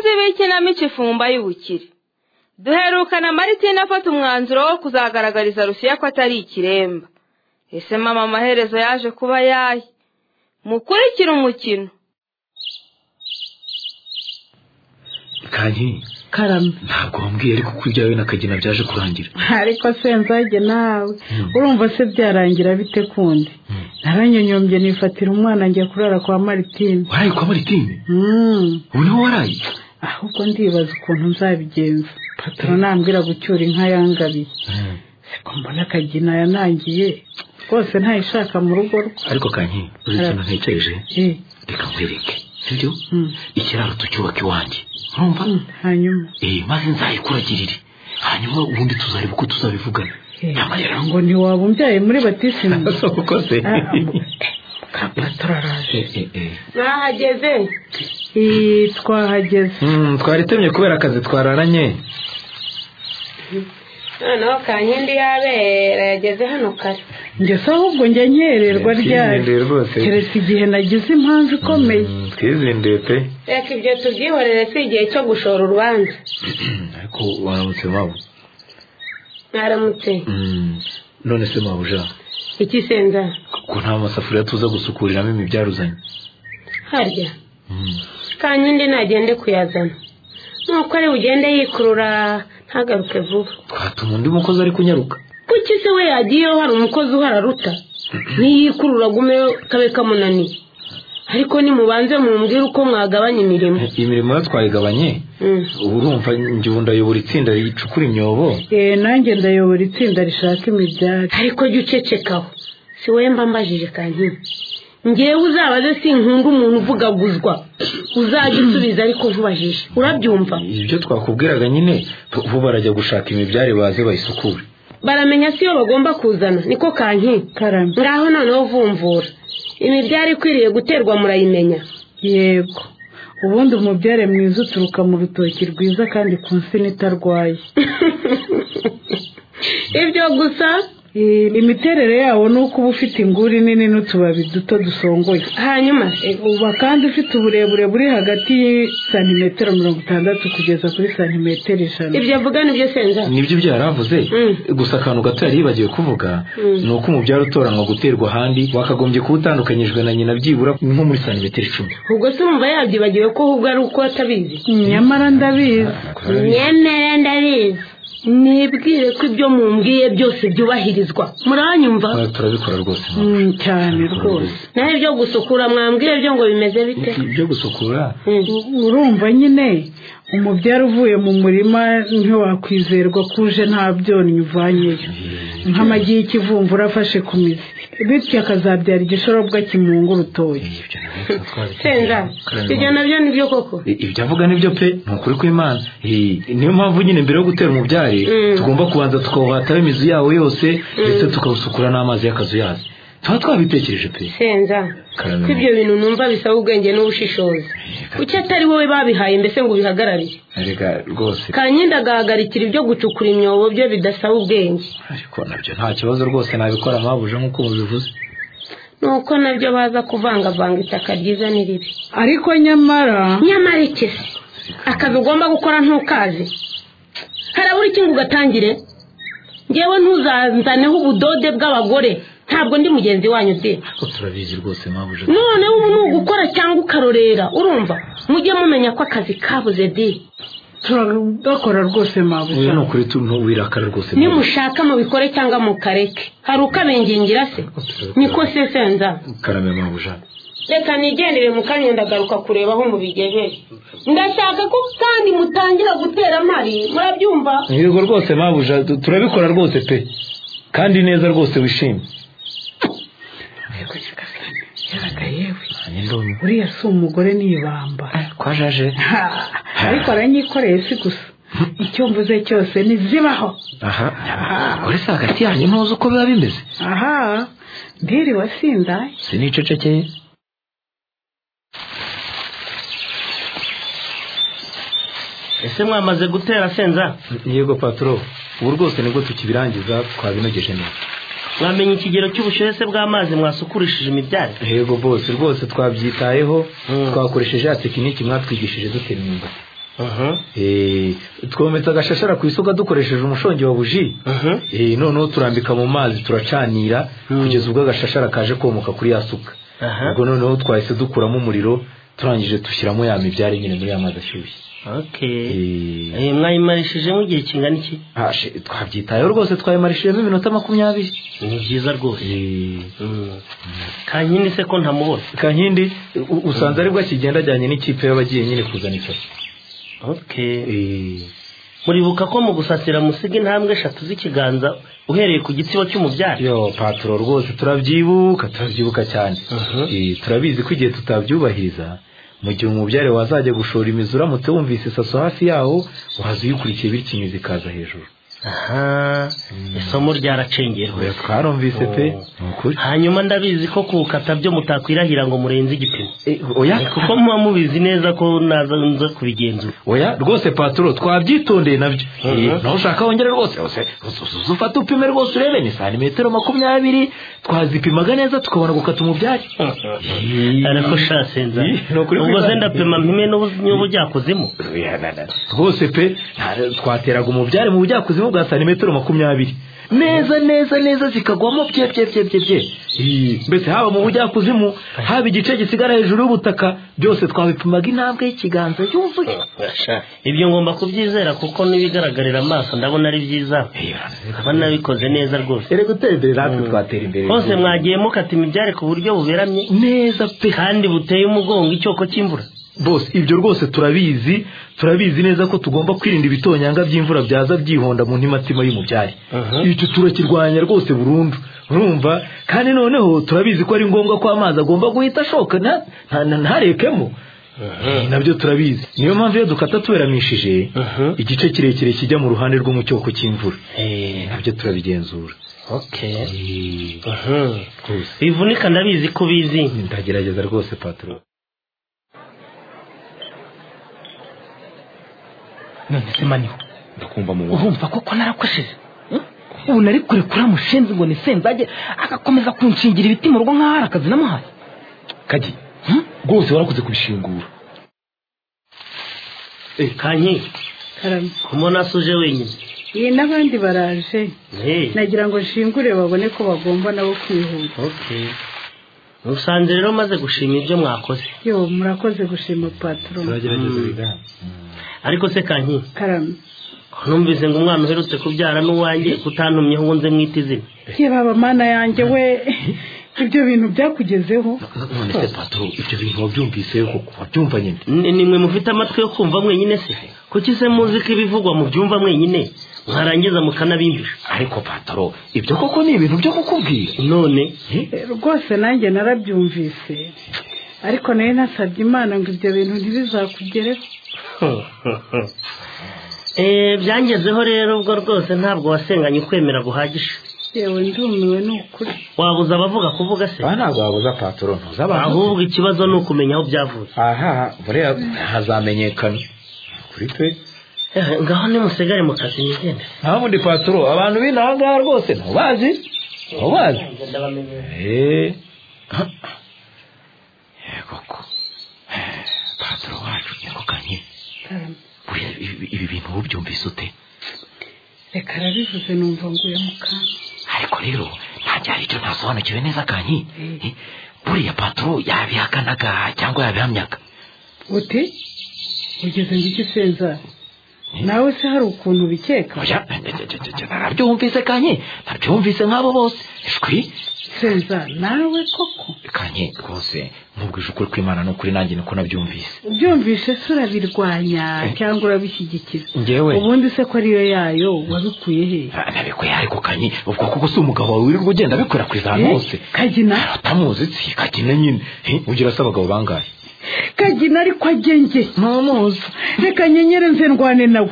gushyiramo ikifumba y'ubukire duherukana maritina afata umwanzuro wo kuzagaragariza rusiya ko atari ikiremba ese mama amaherezo yaje kuba yaye mukurikire umukino kanyi karame ntabwo wambwiye ariko ko ibyawe na kagina byaje kurangira ariko se nzajye nawe urumva se byarangira bite kundi naranyonyombye nifatira umwana njya kurara kwa maritine waraye kwa maritine Mm. ubu niho waraye ahubwo ndibaza ukuntu nzabigenza pataro nambwira gucyura inka yangabiye siko mbona akagina yanangiye rwose ntayishaka mu rugo rwe ariko kanyi uzi ikintu ntekereje Eh, reka nkwereke sibyo mm, ikiraro tucyubaka iwanjye urumva hanyuma eh maze nzayikuragirire hanyuma ubundi tuzareba uko tuzabivugana Eh, nyama rero ngo ngo ntiwaba umbyaye muri batisimu uko se Ah, ngo- kapataro araje Eh, eh, eh. mwahageze Eh, twahageze Mm, twari temye kubera akazi twararanye noneho kankindi yabera yageze hano kare njye se ahubwo njya nyererwa ryari Twizinduye rwose keretse igihe nagize impamvu ikomeye Mm, twizinduye pe reka ibyo tubyihorere si igihe cyo gushora urubanza ariko waramutse waba mwaramutse none se mabuja iki senza ko nta masafuriya tuza gusukuriramo imibyaruzanye harya kankindi nagende kuyazana nuko ari bugende yikurura ntagaruke vuba twatuma undi mukozi ari kunyaruka kuki se we yagiyeho hari umukozi uhararuta ntiyikurura agume kabe kamunaniye ariko nimubanze mumbwire uko mwagabanya imirimo imirimo yo twayigabanye Mm. ubu urumva njye ubu ndayobora itsinda ricukura imyobo Eh, nanjye ndayobora itsinda rishaka imibyari ariko jya ucecekaho si wowe mba mbajije kankindi ngewe uzabaze sinkunda umuntu uvugaguzwa uzajya usubiza ariko nkubajije urabyumva ibyo twakubwiraga nyine bo barajya gushaka imibyare baze bayisukure baramenya si yo bagomba kuzana niko kankindi karame ngaho noneho vumvura imibyari ikwiriye guterwa murayimenya yego ubundi umubyare mwiza uturuka mu rutoki rwiza kandi ku nsina itarwaye ibyo gusa Eh, imiterere yawo ni uko uba ufite inguri nini n'utubabi duto dusongoye hanyuma se uba kandi ufite uburebure buri hagati ya santimetero mirongo itandatu kugeza kuri santimetero ijana ibyo avuga ni byo senza nibyo byaravuze Mm. gusa akantu gato yari yibagiwe kuvuga ni uko umubyare utoranywa guterwa ahandi wakagombye kuba utandukanyijwe na nyina byibura nko muri santimetero icumi ubwo se wumva yabyibagiwe ko ahubwo ari uko atabizi nyamara ndabizi nyemere ndabizi nibwire ko ibyo mumbwiye byose byubahirizwa muranyumva Ah, turabikora rwose mama. Mm, cyane rwose naho ibyo gusukura mwambwiye byo ngo bimeze bite ibyo gusukura Mm. urumva nyine umubyara uvuye mu murima ntiwakwizerwa ko uje nta byonnyi uvanyeyo nk'amagi y'ikivumvura afashe ku mizi bityo akazabyara igishorobwa kimunga urutoki ibyo nabyo twabikoze. senza Karame ibyo mama. nabyo ni byo koko I- ibyo avuga nibyo pe ni ukuri kw'imana Eh, niyo mpamvu nyine mbere yo gutera umubyare Mm. tugomba kubanza tukawuhataho imizi yawo yose ndetse tukawusukura n'amazi y'akazu yazo tuba twabitekereje pe senza Karame ko ibyo bintu numva bisaba ubwenge n'ubushishozi kuki atari wowe babihaye mbese ngo ubihagararire reka rwose kanyenda agahagarikira ibyo gucukura imyobo byo bidasaba ubwenge ariko nabyo nta kibazo rwose nabikora mpabuje nk'uko mubivuze nuko nabyo baza kuvangavanga itaka ryiza n'iribi ariko nyamara nyamara iki se akazi ugomba gukora ntukazi harabura ikintu ugatangire ngewe ntuzanzaneho ubudode bw'abagore ntabwo ndi mugenzi wanyu de ariko turabizi rwose mpabuje noneho ubu ni ugukora cyangwa ukarorera urumva mujye mumenya ko akazi kabuze de turagakora rwose uyu mabuja ni ukuri tu ntuwirakara rwose nimushaka mubikore cyangwa mukareke hari ukabengingira se niko sesenza karame mpabuje reka nigendere mu kanya ndagaruka kureba aho mubigejeje ndashaka ko kandi mutangira gutera amari murabyumva yego rwose mpabuje turabikora rwose pe kandi neza rwose wishimye Yabaga yewe nanjye ndumva uriya si umugore n'ibamba kwa jaje Ha, ariko aranyikoreye si gusa icyo mvuze cyose ntizibaho aha uri se hagati yanyu ntuzi uko biba bimeze aha ndiri wasindaye sinicecekeye ese mwamaze gutera senza yego paturo ubu rwose nibwo tukibirangiza twabinogeje neza mwamenya ikigero cy'ubushyuhe se bw'amazi mwasukurishije imibyare yego bose rwose twabyitayeho Mm. twakoresheje ya tekiniki mwatwigishije dutera imyumbati aha Eh, twometse agashashara ku isuka dukoresheje umushongi wa buji aha Eh, noneho turambika mu mazi turacanira Mm. kugeza ubwo agashashara kaje komoka kuri ya suka Aha. ubwo noneho twahise dukuramo umuriro turangije dushyiramo ya mibyari nyine muri ya mazi ashyushye okay Eh, Eh, mwayimarishijemo igihe kingana iki ah, she- twabyitayeho rwose twayimarishijemo iminota makumyabiri ni byiza rwose Eh, Mm. kankindi se ko ntamubona kankindi u- usanze aribwo akigenda ajyanye n'ikipe y'abagiye nyine kuzana icyayi okay Eh, muribuka ko mu gusasira musiga intambwe eshatu z'ikiganza uhereye ku gitsiko cy'umubyari yo paturo rwose turabyibuka turabyibuka cyane Mhm. Eh, turabizi ko igihe tutabyubahiriza mu gihe umubyare wazajya gushora imizi uramutse wumvise isaso hafi yawo waza uyikurikiye bityo imizi ikaza hejuru aha isomo ryaracengeye oya rwose twarumvise pe Oh. ni ukuri hanyuma ndabizi ko kuwukata byo mutakwirahira ngo murenze igipimo Eh, oya kuko muba mubizi neza ko naza nza kubigenzura oya rwose paturo twabyitondeye nabyo Mhm. Eh, nawe ushaka wongere rwose rwose uzu- ufate upime rwose urebe ni santimetero makumyabiri twazipimaga neza tukabona gukata umubyare ariko shasenza Ih, ni ukuri ubwo kwibaza. se ndapima mpime n'ubu- n'ubu byakuzimu Oya, na- na- rwose pe nta- twateraga umubyare mu bujyakuzimu bwa santimetero makumyabiri neza neza neza zikagwamo bye bye bye bye bye Ih, mbese haba mu bujyakuzimu haba igice gisigara hejuru y'ubutaka byose twabipimaga intambwe y'ikiganza yuzuye ibyo ngomba kubyizera kuko n'ibigaragarira amaso ndabona ari byiza aba nabikoze neza rwose ere gutera imbere natwe twatera imbere hose mwagiye mukata imibyare ku buryo buberamye neza pe kandi buteye umugongo icyoko cy'imvura bose ibyo rwose turabizi turabizi neza ko tugomba kwirinda ibitonyanga by'imvura byaza byihonda mu ntimatima y'umubyari Aha. icyo turakirwanya rwose burundu urumva kandi noneho turabizi ko ari ngombwa ko amazi agomba guhita ashoka nta- nta- nta- ntarekemo nabyo turabizi niyo mpamvu iyo dukata tuberamishije Aha. igice kirekire kijya mu ruhande rwo mu cyoko cy'imvura Eh, nabyo turabigenzura okay bivunika ndabizi ko ubizi ndagerageza rwose patro none se maniho ndakumva mu urumva koko narakosheje ubu nari kure kuri amushenzi ngo nisenzage agakomeza kunshingira ibiti mu rugo nk'aho hari akazi namuhaye kagi rwose warakoze kubishingura kanyi karame kumona se uje wenyine iyi n'abandi baraje Eh, nagira ngo nshingure babone ko bagomba nabo kwihuta okay musanze rero maze gushima ibyo mwakoze yo murakoze gushima patro turagerageza Mm. bigana ariko se kanyi karame numvise ngo umwana uherutse kubyara n'uwanjye utantumyeho uwo nze mwita izina ye baba mana yanjye we ibyo bintu byakugezeho none se patro ibyo bintu wabyumvise koko wabyumva nyine Ni- nimwe mufite amatwi yo kumva mwenyine se kuki se muzi ko ibivugwa mu byumva mwenyine mwarangiza mukanabimbisha ariko pataro ibyo koko ni ibintu byo kukubwira none Eh, rwose nanjye narabyumvise ariko nayo nasabye imana ngo ibyo bintu ntibizakugereho Eh, byangezeho rero ubwo rwose ntabwo wasenganye ukwemera guhagije yewe ndumiwe ni ukuri wabuza abavuga kuvuga se aha ntabwo wabuza patoro ntuzi abantu ahubwo ikibazo ni ukumenya aho byavuye aha buriya hazamenyekana kuri twe Eh, ngaho nimusigare mu kazi mugende nta bundi patoro abantu b'ino aha ngaha rwose ntubazi ntubazi eee koko patoro wacu niko kanye karame buriya ibi- ibi bintu wowe ubyumvise ute reka arabivuze numva nguye mu kantu ariko rero nta gihe icyo ntasobanukiwe neza kanye Eh, buriya patoro yabihakanaga cyangwa yabihamyaga uti ugeze ngo iki senza nawe se hari ukuntu ubikeka oya narabyumvise kanye narabyumvise nk'abo bose shwi senza nawe koko kanye rwose nkubwije ukuri kw'imana ni ukuri nanjye niko nabyumvise ubyumvise se urabirwanya cyangwa urabishyigikiza ngewe ubundi se ko ariyo yayo wabikuye he Ah, nabikuye ariko kanye ubwo kuko si umugabo wawe wirirwa ugenda abikwirakwiza ahantu hose Eh, kagina atamuzi si kagina nyine Eh, ugira se abagabo bangahe kagina ariko agenge ntumuzi reka nyenyere nze ndwane nawe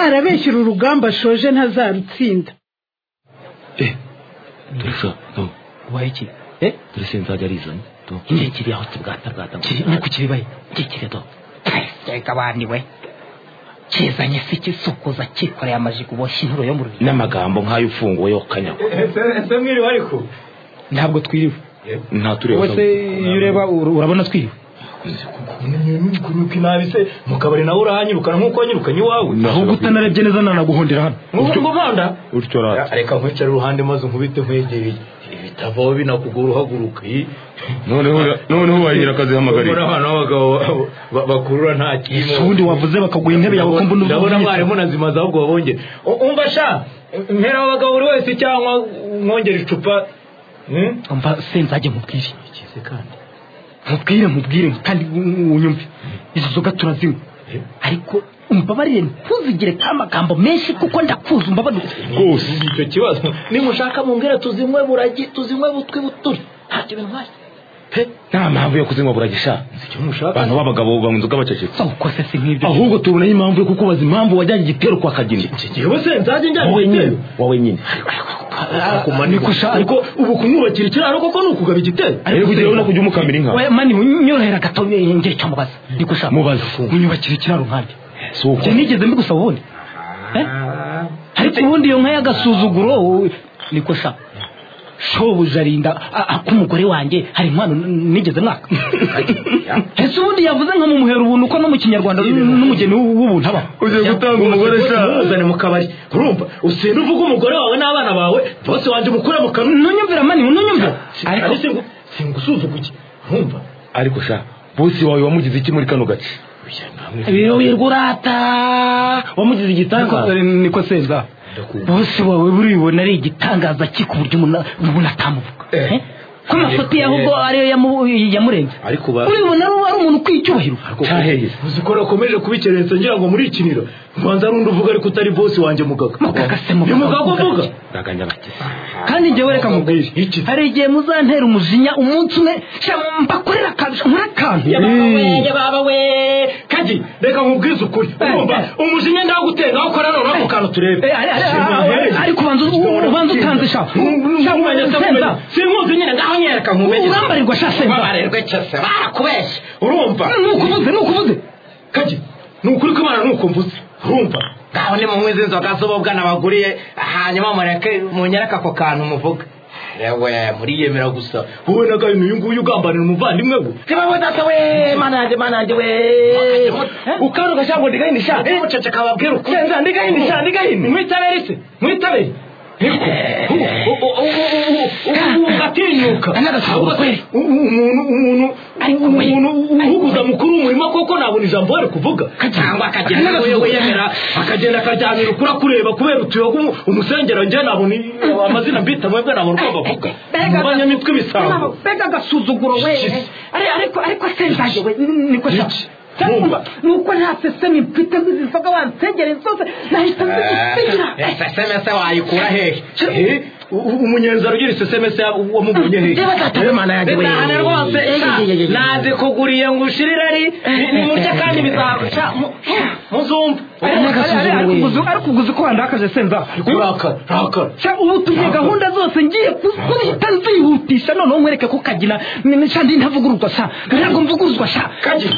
arabeshyira urugamba ashoje ntazarutsinda dore so do waye iki Eh? dore se nzajya arizanye do iki kiri aho kibwata bwata Kiri- ni ku kiribaye iki kiri do reka bandi we kizanye se ikisukuza cyikoreye amajigo uboshye inturo yo mu rubiri n'amagambo nk'ayo ufunguwe yo kanyago ese mwiriwe ariko ntabwo twiriwe nta tureba iyo ureba urabona twiriwe kunyuka inabi se mu kabari nawe urahanyirukana nk'uko wanyirukanye iwawe ahubwo utanarebye neza nanaguhundira hano nk'uko umuhanda utyo rata reka nkwicare iruhande maze nkubite nkwegereye ibitabo binakugora uhaguruka iyi noneho noneho wahira muri akazihamagarira abantu b'abagabo ba- ba- bakurura nta kintu si ubundi wavuze bakaguha intebe yawe ko mbona ndabona uvuze mwarimu na nzima ahubwo wabongere U- umva sha mpera abagabo buri wese cyangwa mwongere icupa Hmm? mva se nzajye mubwire Ikize kandi mubwire mubwire kandi unyumve izo nzoga turazinywa ariko umbabarire ntuzigire ka magambo menshi kuko ndakuzi umbabarire rwose Ni icyo kibazo nimushaka mumbwira tuzinywe buragi tuzinywe butwi buturi ntacyo bintwaye pe nta mpamvu yo kuzinywa buragisha si icyo mushaka abantu b'abagabo banywa inzoga bacecetse zawukoze si nk'ibyo ahubwo tubonayo impamvu yo kukubaza impamvu wajyanye igitero kwa kageni yewe se nzajya njyana wowe nyine igitero wowe nyine kumanika ariko ubu kumwubakira ikiraro koko ni ukugaba igitero rero kugira ngo kujya umukamira inka oya mani unyorohera gato ngira icyo mubaza niko ushaka Mubaza. unyubakira ikiraro nkandi si uko njye nigeze mbigusaba ubundi Eh? ariko ubundi iyo nka y'agasuzuguro wowe, niko shaka shobuja arinda a- ak'umugore wanjye hari inkwano n- nigeze mwaka ese ubundi yavuze nka mumuhera ubuntu ko no mu kinyarwanda n- n'umugeni w- w'ubuntu aba ugiye gutanga umugore sha umuzane mu kabari urumva usenda uvuga umugore wawe n'abana bawe bose wanjye umukure mu kanwa ntunyumvira mani ntunyumvira ariko ariko singu- singusuzuguye urumva ariko sha bosi wawe wamugize iki muri kano gace birowirwa urata wamugize igitangaza niko senza bose wawe buribona ari igitangaza ki ku buryo umuntu umuntu atamuvuga Eh. Eh? ko amafoto ye ahubwo ariyo yamu- yamurenze ariko ba uribona ari ari umuntu ukwiye icyubahiro cyaheze uzi ko nakomeje kubikerensa ngira ngo muri ikiniro ubanza rundi uvuga ariko utari bosi wanjye mugaga Mugaga se, mugaga, ni mugaga mugaga. uvuga ndaganya abakizi kandi njyewe reka mubwire Iki? hari igihe muzantera umujinya umunsi umwe sha mbakorera akantu nkora akantu yababa we kagi reka nkubwize ukuri urumva umujinya ndagutera nawe ukora none ako kantu turebe Eh, ari- ari- ari- ariko ubanza ubanza utanze sha sha senza sinkuzi nyine ngaho nyereka nkumenye urambarirwa sha senza babarerwe cyose barakubeshye urumva nuko uvuze nuko uvuze kagi ni ukuri kw'imana nuko mvuze urumva ngaho ni munywe izi nzoga z'ububwa nabaguriye hanyuma mureke munyereke ako kantu muvuga yewe muriyemera gusa wowe na gahino uyu nguyu ugambanira umuvandimwe we niba wadata we mana yanjye mana yanjye we ukaruka cyangwa ndigahindi sha muceceka ababwira ukuri senza ndigahindi sha ndigahindi mwitabire se mwitabire atinyuka umuntu umuntu umuntu uhuguza mukuru w'umurimo koko nabona ijambo ari kuvuga cyangwa akagenda Akagenda n'uwo yemera akagenda akaryamira ukura kureba kubera utuyoga umu- umusengero njye nabona i- amazina mbita mwebwe nabona uko bavuga mu banyamitwe ibisambo mbega agasuzuguro we Ari- ariko ariko senzaje we ni- niko sha Iki? Numva. Cyangwa nuko nta sesemi mfite nzizoga wansegereye zose nahita nzigira esesemese wayikura hehe Eh, u- u- umunyenzaro ugira isesemese wamubonye hehe ndahana rwose nazi kuguriye ngo ushire irari nimurya kandi bizahawe muzumva ariko uguze ko wandakaje senza kurakara rakara Sha, ubu tugiye gahunda zose ngiye kuzihita nzihutisha noneho nkwereke ko kagina shandi ntavuguruzwa sha ntabwo mvuguruzwa sha kaji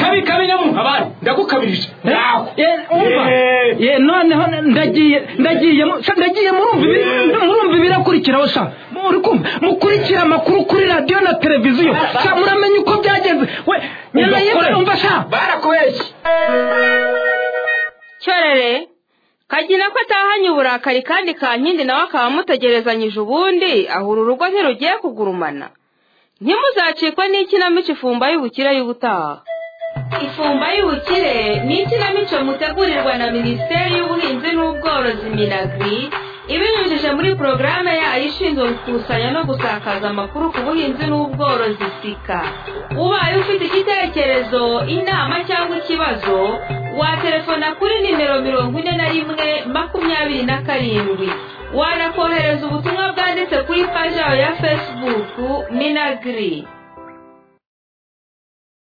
kabi kabi nyamu abari ndagukabirije nawe Eh, umva Eh. ye noneho ndagiye ndagiye mu- sha, ndagiye murumva ibi- murumva ibirakurikiraho sha muri kumva mukurikira amakuru kuri radiyo na televiziyo sha muramenya uko byagenze we nyana yewe umva sha barakubeshye cyorere kagina ko atahanye uburakari kandi kankindi nawe akaba amutegerezanyije ubundi ahura urugo ntirugiye kugurumana ntimuzacikwe n'ikinamico ifumba y'ubukire y'ubutaha ifumba y'ubukire ni ikinamico mutegurirwa na minisiteri y'ubuhinzi n'ubworozi minagri ibinyujije muri porogaramu yayo ishinzwe gukusanya no gusakaza amakuru ku buhinzi n'ubworozi sika ubaye ufite igitekerezo inama cyangwa ikibazo waterefona kuri nimero mirongo ine na rimwe makumyabiri na karindwi wanakohereza ubutumwa bwanditse kuri paji yawe ya fesibuku minagiri